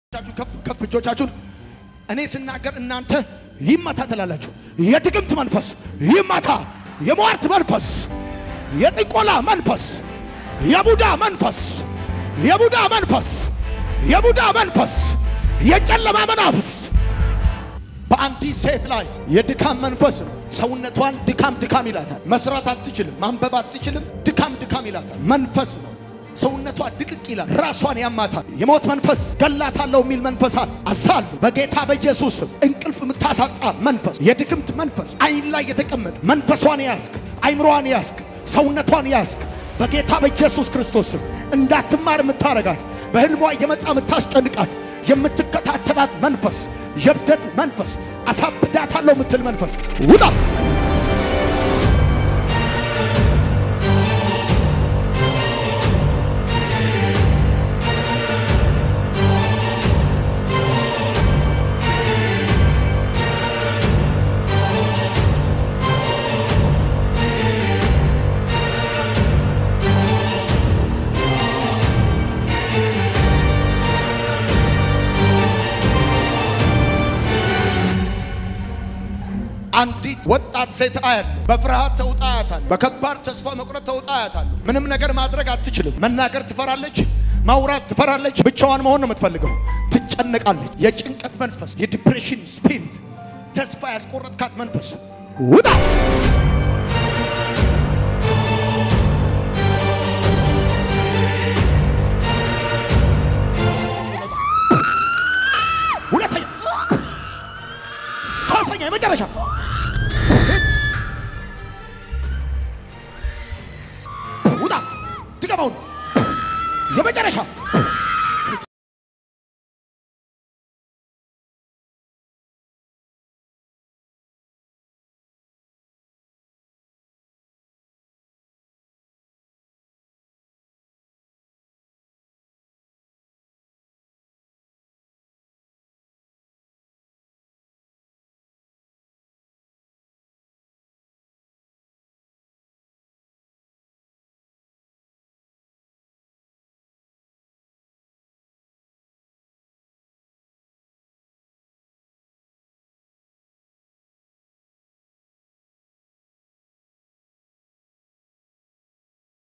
እጆቻችሁ ከፍ ከፍ እጆቻችሁን እኔ ስናገር እናንተ ይመታ ትላላችሁ። የድግምት መንፈስ ይመታ፣ የሟርት መንፈስ፣ የጥንቆላ መንፈስ፣ የቡዳ መንፈስ፣ የቡዳ መንፈስ፣ የቡዳ መንፈስ፣ የጨለማ መናፍስት በአንዲት ሴት ላይ የድካም መንፈስ ነው። ሰውነቷን ድካም ድካም ይላታል። መስራት አትችልም፣ ማንበብ አትችልም። ድካም ድካም ይላታል። መንፈስ ነው። ሰውነቷ ድቅቅ ይላል። ራሷን ያማታል። የሞት መንፈስ ገላታለሁ የሚል መንፈስ አለ። አሳሉ በጌታ በኢየሱስ ስም እንቅልፍ የምታሳጣ መንፈስ፣ የድክምት መንፈስ፣ አይን ላይ የተቀመጠ መንፈሷን ያዝክ፣ አይምሮዋን ያዝክ፣ ሰውነቷን ያዝክ። በጌታ በኢየሱስ ክርስቶስ ስም እንዳትማር የምታረጋት በህልሟ እየመጣ የምታስጨንቃት የምትከታተላት መንፈስ የብደት መንፈስ አሳብዳታለሁ የምትል መንፈስ ውጣ። አንዲት ወጣት ሴት አያለሁ። በፍርሃት ተውጣ አያታለሁ። በከባድ ተስፋ መቁረጥ ተውጣ አያታለሁ። ምንም ነገር ማድረግ አትችልም። መናገር ትፈራለች፣ ማውራት ትፈራለች። ብቻዋን መሆን ነው የምትፈልገው። ትጨነቃለች። የጭንቀት መንፈስ፣ የዲፕሬሽን ስፒሪት፣ ተስፋ ያስቆረጥካት መንፈስ ውጣ። ሁለተኛ፣ ሶስተኛ፣ የመጨረሻ ውጣ። ድገመውን የመጨረሻ